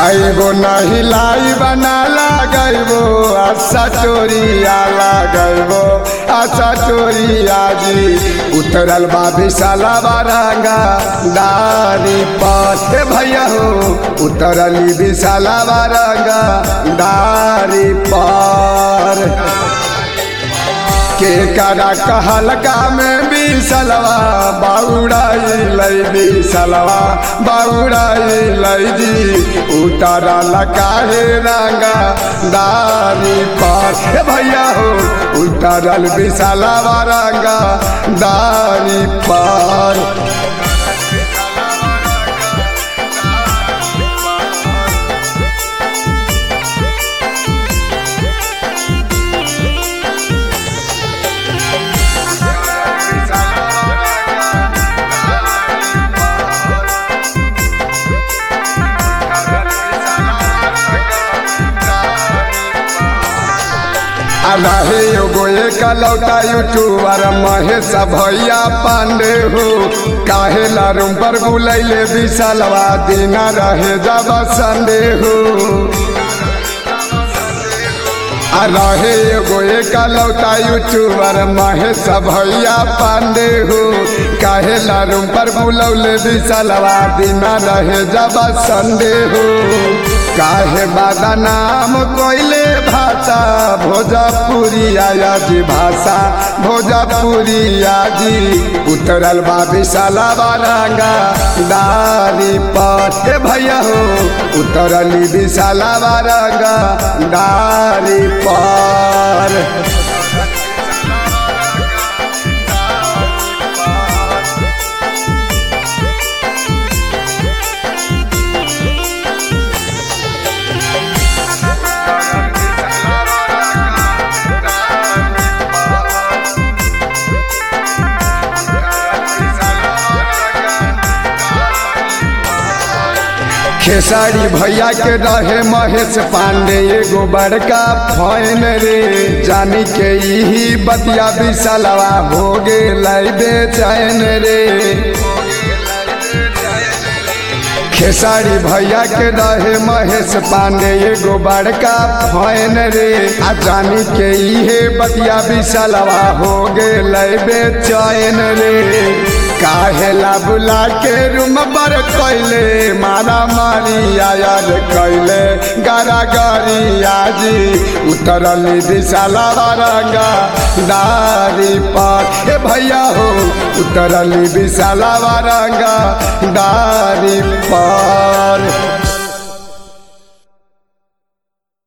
खाइबो नहीं लाई बना लगैबो आशा चोरिया लगैबो आशा चोरिया जी उतरल बा विशाला बारंगा दारी पर हे भैया हो उतरली विशाला बारंगा दारी पर के करा कहलका में बिसलवा बाउड़ाई लई बिसलवा बाउड़ाई लई जी उतारा लकाहे रंगा दारी पर हे भैया हो उतारल बिसलवा रंगा दारी पर रहे एगो एक लौटा यूट्यूबर महेश भैया पांडे हो काहे लारूम पर बुलैले विशालवा दिना रहे जब संडे हो आ रहे एगो एक लौटा यूट्यूबर महेश भैया पांडे हो काहे लारूम पर बुलौले विशालवा दिना रहे जब संडे हो काहे बादा नाम कोइले भाषा भोजपुरी आया जी भाषा भोजपुरी आजी उतरल बा विशाला बारंगा दारी पर हे भैया हो उतरली विशाला बारंगा दारी पर खेसारी भैया के रहे महेश पांडे एगो बड़का फैन रे जानी के यही बतिया विशालवा हो गेलै बेचैन रे खेसारी भैया के रहे महेश पांडे एगो बड़का फैन रे आ जानी के इहे बतिया विशालवा हो गेलै बेचैन रे काहेला बुला के रूम पर कैले मारा मारी आयर कैले गारा गारी आजी उतरली विशाला बारंगा दारी पर हे भैया हो उतरली विशाला बारंगा दारी पर